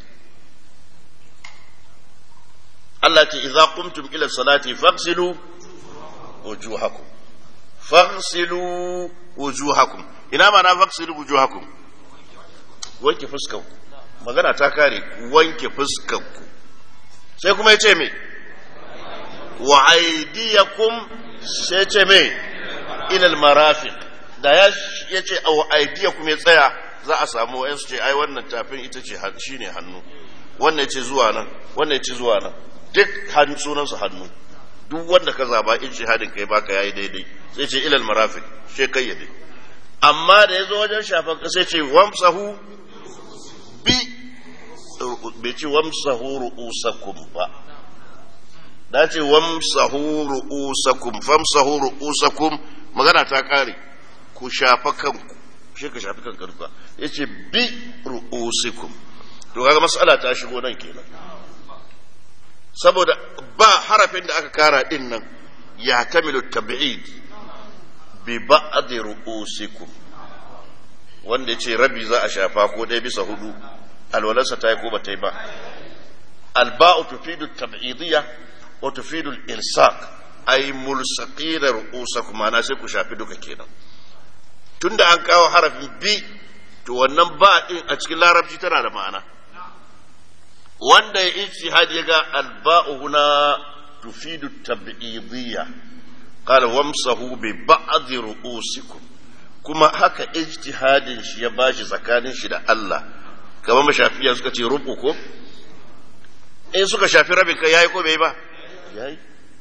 Allah ce idza qumtum ila salati faghsilu wujuhakum faghsilu wujuhakum ina ma na faghsilu wujuhakum wanke fuskanku magana ta kare wanke fuskanku sai kuma yace me wa aydiyakum sai ce me ila almarafiq da ya yace wa aydiyakum ya tsaya za a samu wayan su ce ai wannan tafin ita ce shine hannu wannan yace zuwa nan wannan yace zuwa nan duk hannu sunan su hannu duk wanda ka zaba ijtihadin kai baka yayi daidai sai ce ilal marafiq sai kai ya dai amma da yazo wajen shafan sai ce wamsahu bi bai ce wamsahu ru'usakum ba da ce wamsahu ru'usakum famsahu ru'usakum magana ta kare ku shafa kanku shi ka shafi kanka duka yace bi ru'usikum to kaga mas'ala ta shigo nan kenan saboda ba harafin da aka kara din nan ya tamilu tab'id bi ba'd ru'usikum wanda yace rabi za a shafa ko ɗaya bisa hudu alwalarsa ta yi ko ba ta yi ba alba'u tufidu tab'idiyya wa tufidu al-ilsaq ay mulsaqina ru'usakum ana sai ku shafi duka kenan tunda an kawo harafin bi to wannan ba din a cikin larabci tana da ma'ana wanda ya ijtihad ya ga alba'u huna tufidu tab'idiyya qala wamsahu bi ba'd ru'usikum kuma haka ijtihadin shi ya bashi tsakanin shi da Allah kamar mashafiya suka ce rubu ko in suka shafi rabin kai yayi ko bai ba yayi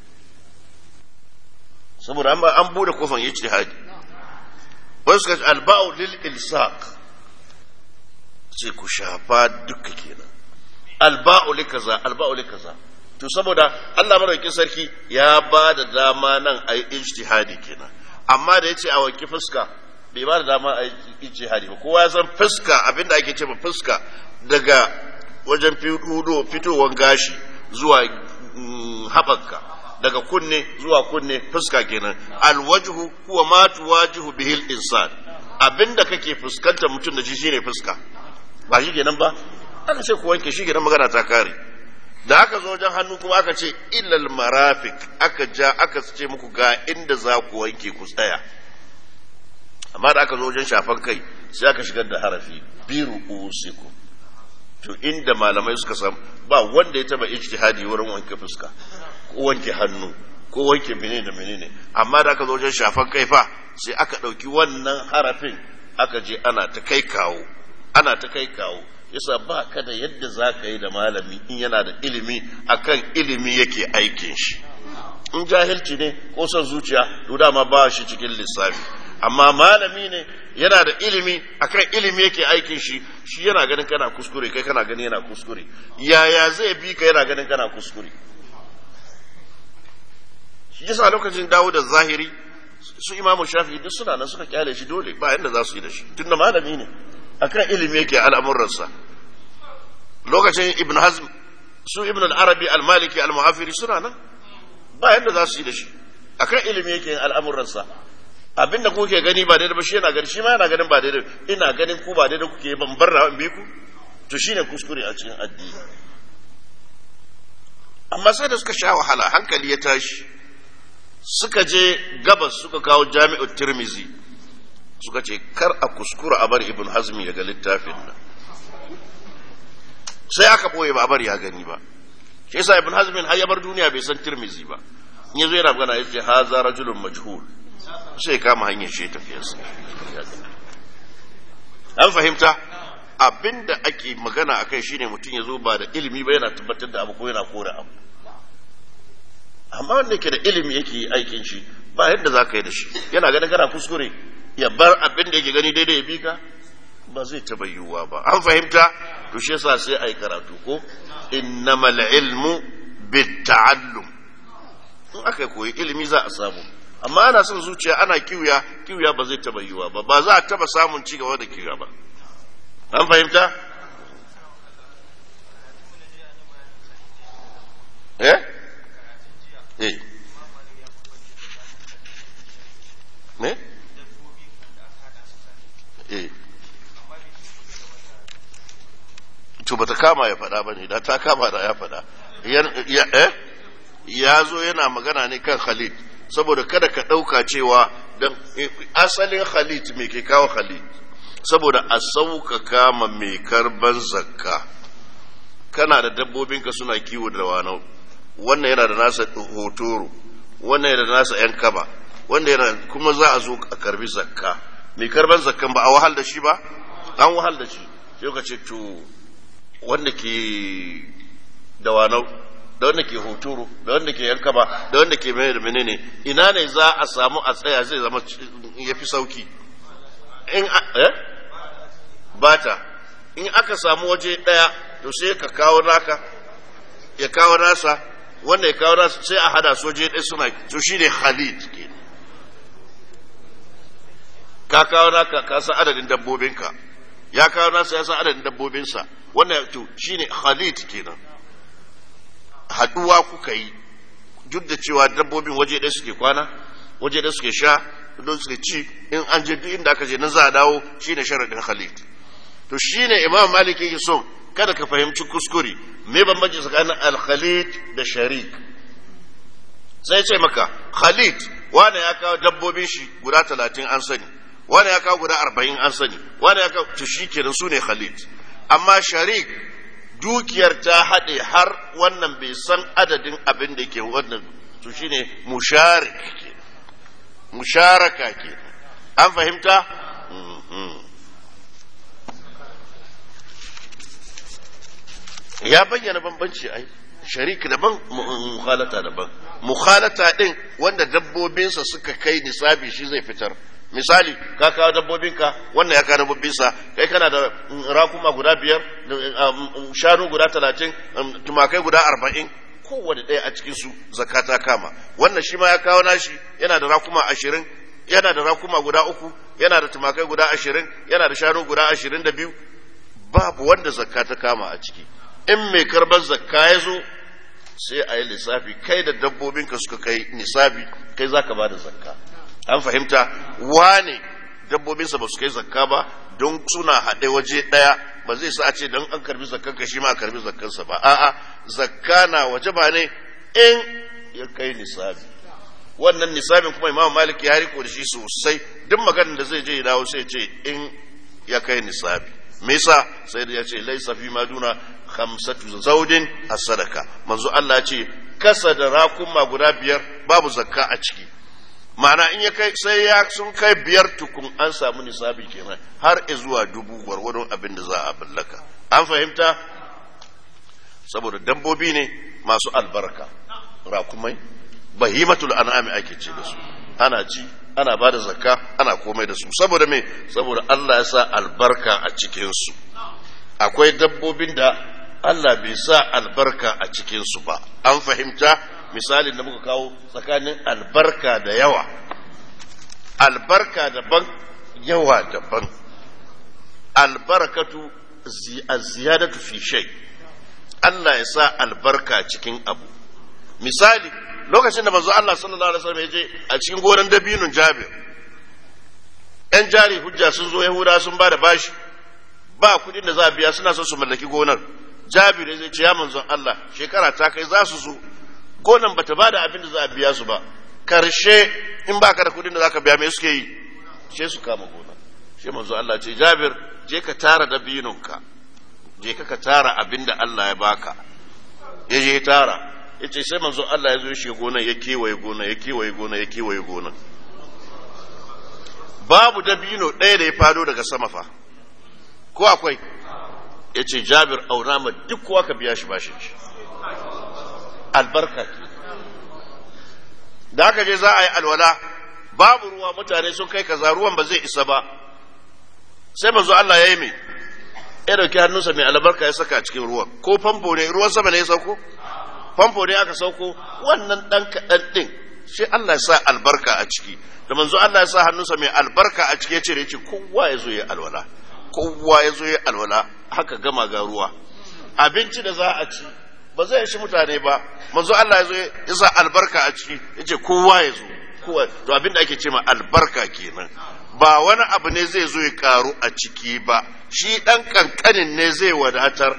saboda an an bude kofan ijtihadi wai suka ce alba'u lil ilsaq ce ku shafa duka kenan alba'u li kaza alba'u li kaza to saboda Allah madaukakin sarki ya ba da dama nan a yi ijtihadi kenan amma da yace a wanki fuska bai ba da dama a yi ijtihadi ba kowa ya san fuska abinda ake ce fuska daga wajen fito fitowar gashi zuwa haɓaka daga kunne zuwa kunne fuska kenan alwajhu huwa ma tuwajihu bihil insan abinda kake fuskanta mutum da shi shine fuska ba shi kenan ba aka ce ku wanke shi kenan magana ta kare da aka zo wajen hannu kuma aka ce illal marafik aka ja aka ce muku ga inda za ku wanke ku tsaya amma da aka zo wajen shafan kai sai aka shigar da harafi biru usiku to inda malamai suka san ba wanda ya taba ijtihadi wurin wanke fuska ko wanke hannu ko wanke menene da menene amma da aka zo wajen shafan kai fa sai aka ɗauki wannan harafin aka je ana ta kai kawo ana ta kai kawo yasa ba ka da yadda za ka yi da malami in yana da ilimi akan ilimi yake aikin shi in jahilci ne ko son zuciya to dama ba shi cikin lissafi amma malami ne yana da ilimi akan ilimi yake aikin shi shi yana ganin kana kuskure kai kana ganin yana kuskure yaya zai bi ka yana ganin kana kuskure shi yasa lokacin dawo da zahiri su imamu shafi duk suna nan suka kyale shi dole ba yanda za su yi da shi tunda malami ne akan ilimi yake al'amuransa lokacin ibn hazm su ibn al-arabi al-maliki al-mu'afiri suna nan ba yadda za su yi da shi akan ilimi yake al'amuransa abinda kuke gani ba daidai ba shi yana gani shi ma yana ganin ba daidai ina ganin ku ba daidai kuke ban bar na bi ku to shine kuskure a cikin addini amma sai da suka sha wahala hankali ya tashi suka je gabas suka kawo jami'ar tirmizi suka ce kar a kuskura a bar ibn hazmi ya ga littafin nan sai aka boye ba a bar ya gani ba shi yasa ibn hazmin har ya bar duniya bai san tirmizi ba in yazo yana magana yace haza rajulun majhul sai kama hanyar shi tafiyarsa an fahimta abinda ake magana akai shine mutum ya zo ba da ilimi ba yana tabbatar da abu ko yana kore abu amma wanda ke da ilimi yake yi aikin shi ba yadda za ka yi da shi yana ganin kana kuskure ya bar abin da yake gani daidai ya bi ka ba zai taba yiwuwa ba an fahimta to shi yasa sai ai karatu ko innamal ilmu bitta'allum in aka koyi ilimi za a samu amma ana son zuciya ana kiwiya kiwiya ba zai taba yiwuwa ba ba za a taba samun ci gaba da kiwiya ba an fahimta eh eh me eh to bata kama ya faɗa ba ne da ta kama da ya faɗa ya zo yana magana ne kan khalid saboda kada ka ɗauka cewa don asalin khalid mai ke kawo khalid saboda a sauƙaƙa ma mai karban zakka kana da dabbobinka suna kiwo da wanau wannan yana da nasa hotoro wannan yana da nasa yan kaba wanda yana kuma za a zo a karbi zakka mai karban zakkan ba a wahal da shi ba an wahal da shi sai ka ce to wanda ke da wanau da wanda ke hotoro da wanda ke yan kaba da wanda ke mai da menene ina ne za a samu a tsaya zai zama ya fi sauki in eh bata in aka samu waje daya to sai ka kawo naka ya kawo nasa wanda ya kawo nasa sai a hada su waje ɗaya suna to shi ne khalid ke ka kawo naka ka san adadin dabbobinka ya kawo nasa ya san adadin dabbobinsa wannan to shi ne khalid kenan haduwa kuka yi duk da cewa dabbobin waje ɗaya suke kwana waje ɗaya suke sha don suke ci in an je duk inda aka je nan za a dawo shine sharadin khalid to shine imam malik yake so kada ka fahimci kuskure me bambanci tsakanin al-khalid da sharik sai ce maka khalid wani ya kawo dabbobin shi guda talatin an sani wani ya kawo guda arba'in an sani wani ya kawo to shi kenan su ne khalid amma sharik dukiyar ta haɗe har wannan bai san adadin abin da ke wannan to shine musharik ke musharaka ke an fahimta ya bayyana bambanci ai sharik daban mukhalata daban mukhalata din wanda dabbobinsa suka kai nisabi shi zai fitar misali ka kawo dabbobinka wannan ya kawo dabbobinsa kai kana da rakuma guda biyar shanu guda talatin tumakai guda arba'in kowane ɗaya a cikin su zakata kama wannan shi ma ya kawo nashi yana da rakuma ashirin yana da rakuma guda uku yana da tumakai guda ashirin yana da shanu guda ashirin da biyu babu wanda zakka ta kama a ciki in mai karbar zakka ya zo sai a yi lissafi kai da dabbobinka suka kai nisabi kai za ka ba da zakka an fahimta wane dabbobinsa ba su kai zakka ba don suna haɗe waje ɗaya ba zai sa a ce don an karbi zakkanka shi ma a karbi zakkansa ba a'a zakka na waje ba ne in ya kai nisabi wannan nisabin kuma imam malik ya riko da shi sosai duk maganar da zai je ya dawo sai ce in ya kai nisabi me yasa sai ya ce laisa fi maduna khamsatu zaudin as-sadaka manzo Allah ya ce kasa da rakuma guda biyar babu zakka a ciki ma'ana in ya kai sai ya sun kai biyar tukun an samu nisabi kenan har zuwa dubu gwargwadon abin da za a ballaka an fahimta saboda dabbobi ne masu albarka rakumai bahimatul an'ami ake ce da su ana ci ana ba da zakka ana komai da su saboda me saboda Allah ya sa albarka a cikinsu akwai dabbobin da Allah bai sa albarka a cikinsu ba an fahimta misalin da muka kawo tsakanin albarka da yawa albarka daban yawa daban albarakatu ziyadatu fi shay Allah ya sa albarka cikin abu misali lokacin da manzo Allah sallallahu alaihi wasallam ya je a cikin gonan dabinun Jabir ‘yan jari hujja sun zo Yahuda sun ba da bashi ba kudin da za a biya suna son su mallaki gonar Jabir ya zai ce ya manzon Allah shekara ta kai za su zo gonan bata ba da abin da za a biya su ba karshe in ba ka da kudin da za ka biya me suke yi sai su kama gonar shi manzo Allah ce Jabir je ka tara dabinunka je ka ka tara abin da Allah ya baka ya je tara ya ce sai manzo Allah ya zo shi gonar ya kewaye gonar ya kewaye gonar ya kewaye gonar babu dabino ɗaya da ya fado daga sama fa ko akwai ya ce jabir auna ma duk kowa ka biya shi bashin shi albarka ke da aka je za a yi alwala babu ruwa mutane sun kai kaza ruwan ba zai isa ba sai manzo Allah ya yi mai ya dauki hannunsa mai albarka ya saka a cikin ruwan ko famfo ne ruwan sama ne ya sauko famfo ne aka sauko wannan dan kaɗan ɗin shi Allah ya sa albarka a ciki da manzo Allah ya sa hannunsa mai albarka a ciki ya ce ce kowa ya zo ya alwala kowa ya zo ya alwala haka gama ga ruwa abinci da za a ci ba zai shi mutane ba manzo Allah ya zo ya sa albarka a ciki ya ce kowa ya zo kowa to abin da ake ce ma albarka kenan ba wani abu ne zai zo ya karu a ciki ba shi dan kankanin ne zai wadatar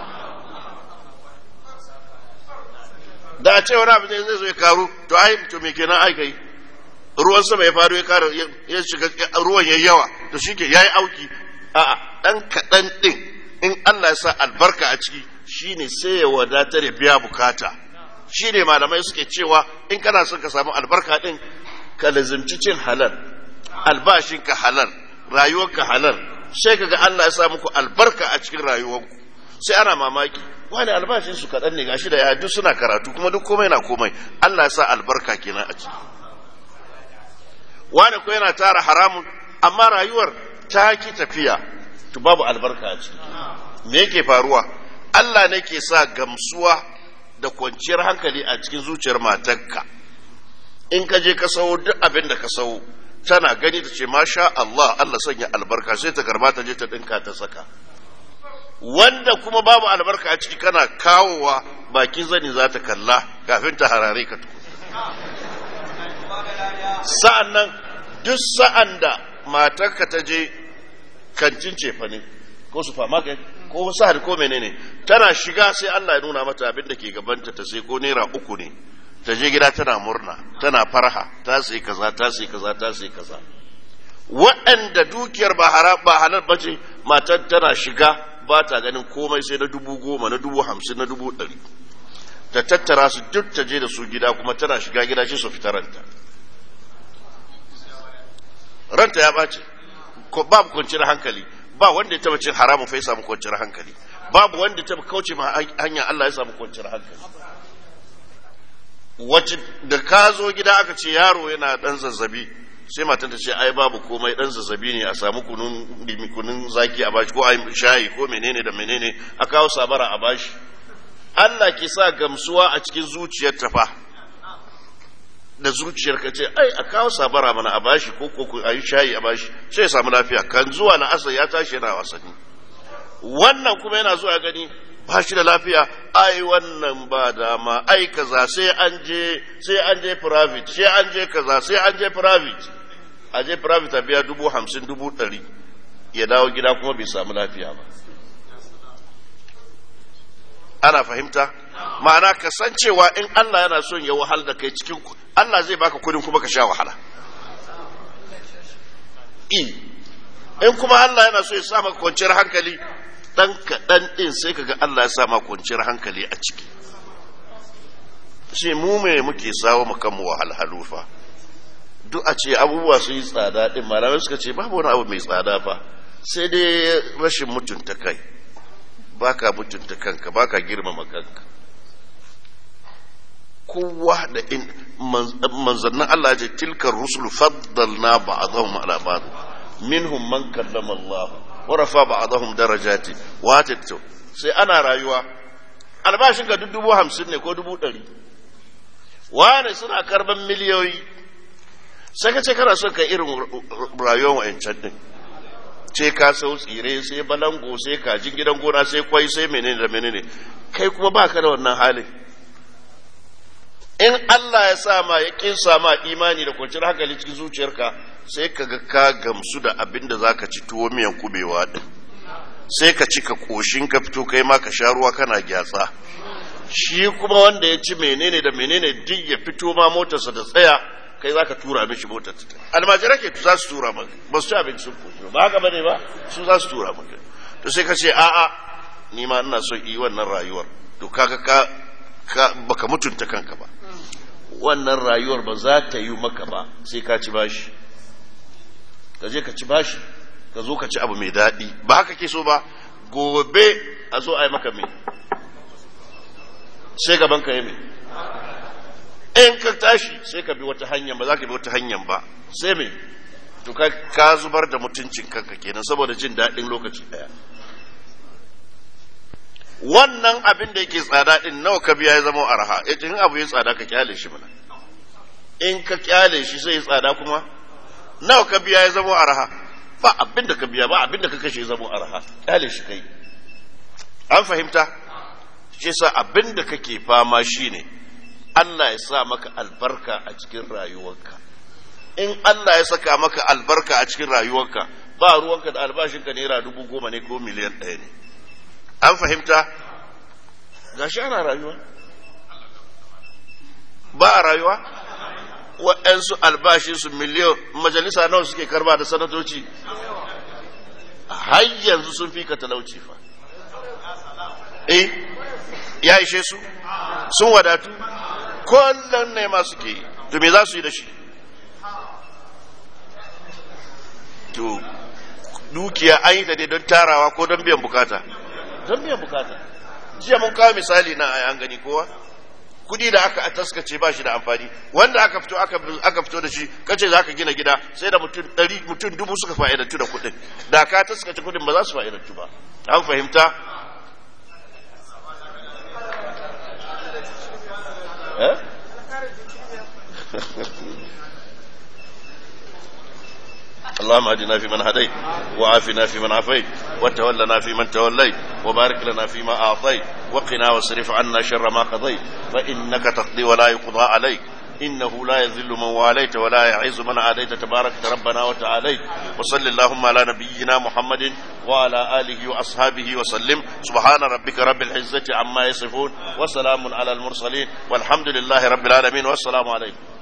da a ce wani abu ne zai zo ya karu to ai to me kenan ai kai ruwan sama ya faru ya kara ya shiga ruwan ya yawa to shi ke ya yi auki a'a ɗan kaɗan ɗin in Allah ya sa albarka a ciki shine sai ya wadatar ya biya bukata shine malamai suke cewa in kana son ka samu albarka ɗin ka lazimci cin halal albashinka halal rayuwarka halal sai kaga Allah ya sa muku albarka a cikin rayuwarku sai ana mamaki wani albashin su kaɗan ne gashi da ya duk suna karatu kuma duk komai na komai Allah ya sa albarka kenan a ciki wani ko yana tara haramun amma rayuwar ta ki tafiya to babu albarka a ciki me yake faruwa Allah ne ke sa gamsuwa da kwanciyar hankali a cikin zuciyar matarka in ka je ka sawo duk abin da ka sawo tana gani ta ce masha Allah Allah sanya albarka sai ta karba ta je ta dinka ta saka wanda kuma babu albarka a ciki kana kawowa bakin zani za ta kalla kafin ta harare ka tuku sa'an nan duk sa'an da matarka ta je kancin cefane ko supermarket ko sahar ko menene tana shiga sai Allah ya nuna mata abin da ke gabanta ta sai ko naira uku ne ta je gida tana murna tana farha ta sai kaza ta sai kaza ta sai kaza waɗanda dukiyar ba haram ba halal bace matar tana shiga ba ta ganin komai sai na dubu goma na dubu hamsin na dubu ɗari ta tattara su duk ta je da su gida kuma tana shiga gida shi su fita ranta ranta ya ɓace babu kwanciyar hankali ba wanda ya taba cin haramun fa ya samu kwanciyar hankali babu wanda ya taba kauce ma hanya Allah ya samu kwanciyar hankali wacce da ka zo gida aka ce yaro yana dan zazzabi sai matan ta ce ai babu komai dan zazzabi ne a samu kunun kunun zaki a bashi ko ai shayi ko menene da menene a kawo sabara a bashi Allah ke sa gamsuwa a cikin zuciyar ta fa da zuciyar ka ce ai a kawo sabara mana a bashi ko ko a yi shayi a bashi sai ya samu lafiya kan zuwa na asar ya tashi yana wasanni wannan kuma yana zuwa gani ba shi da lafiya ai wannan ba dama ai kaza sai an je sai an je private sai an je kaza sai an je private a je private a biya dubu hamsin dubu ɗari ya dawo gida kuma bai samu lafiya ba ana fahimta ma'ana kasancewa in Allah yana son ya wahal da kai cikin Allah zai baka kudin kuma ka sha wahala in kuma Allah yana so ya sa maka kwanciyar hankali dan kaɗan ɗin sai kaga Allah ya sa maka kwanciyar hankali a ciki sai mu me muke sawo mu kanmu wahalhalu fa duk a ce abubuwa su yi tsada ɗin malamai suka ce babu wani abu mai tsada fa sai dai rashin mutunta kai baka mutunta kanka baka girmama kanka kowa da in manzannin Allah ce tilkar rusul faddalna ba'dahum ala ba'd minhum man kallama Allah wa rafa ba'dahum darajati wa tattu sai ana rayuwa albashin ga dubu hamsin ne ko dubu ɗari wane suna karban miliyoyi sai ka ce kana son ka irin rayuwar wa'ancan din sai ka sau tsire sai balango sai kajin gidan gona sai kwai sai menene da menene kai kuma baka da wannan halin in Allah ya sa ma ya kinsa ma imani da kwanciyar hankali cikin zuciyarka sai ka ga ka gamsu da abin da zaka ci tuwo miyan kubewa din sai ka ci ka koshin ka fito kai ma ka sha ruwa kana gyatsa shi kuma wanda ya ci menene da menene duk ya fito ma motarsa da tsaya kai za ka tura mishi motar ta almajira ke za su tura maka ba su ci abinci sun koshi ba haka bane ba su za su tura maka to sai ka ce a'a ni ma ina son yi wannan rayuwar to kaga ka ka baka mutunta kanka ba wannan rayuwar ba za ta yi maka ba sai ka ci bashi ka je ka ci bashi ka zo ka ci abu mai daɗi ba haka ke so ba gobe a zo a yi maka mai sai gaban ka yi mai in ka tashi sai ka bi wata hanyar ba za ka bi wata hanyar ba sai mai to ka zubar da mutuncin kanka kenan saboda jin daɗin lokaci ɗaya wannan abin da yake tsada din nawa ka biya ya zama arha yace in abu ya tsada ka kyale shi mana in ka kyale shi sai ya tsada kuma nawa ka biya ya zama arha ba abin da ka biya ba abin da ka kashe ya zama arha kyale shi kai an fahimta shi sa abin da kake fama shine Allah ya sa maka albarka a cikin rayuwarka in Allah ya saka maka albarka a cikin rayuwarka ba ruwanka da albashinka naira dubu goma ne ko miliyan ɗaya ne an fahimta ga shi ana rayuwa ba a rayuwa waɗansu albashinsu miliyan majalisa nawa suke karba da sanatoci har yanzu sun fi ka talauci fa eh ya ishe su sun wadatu kullum ne ma suke yi to me za su yi da shi to dukiya an yi ta dai don tarawa ko don biyan bukata don biyan bukata jiya mun kawo misali na a an gani kowa kudi da aka taskace ba shi da amfani wanda aka fito aka fito da shi kace za ka gina gida sai da mutum ɗari mutum dubu suka fa'idantu da kudin da ka taskace kudin ba za su fa'idantu ba an fahimta eh اللهم اهدنا فيمن هديت وعافنا فيمن عافيت وتولنا فيمن توليت وبارك لنا فيما اعطيت وقنا واصرف عنا شر ما قضيت فانك تقضي ولا يقضى عليك إنه لا يذل من واليت ولا يعز من عاديت تبارك ربنا وتعاليت وصل اللهم على نبينا محمد وعلى آله وأصحابه وسلم سبحان ربك رب العزة عما يصفون وسلام على المرسلين والحمد لله رب العالمين والسلام عليكم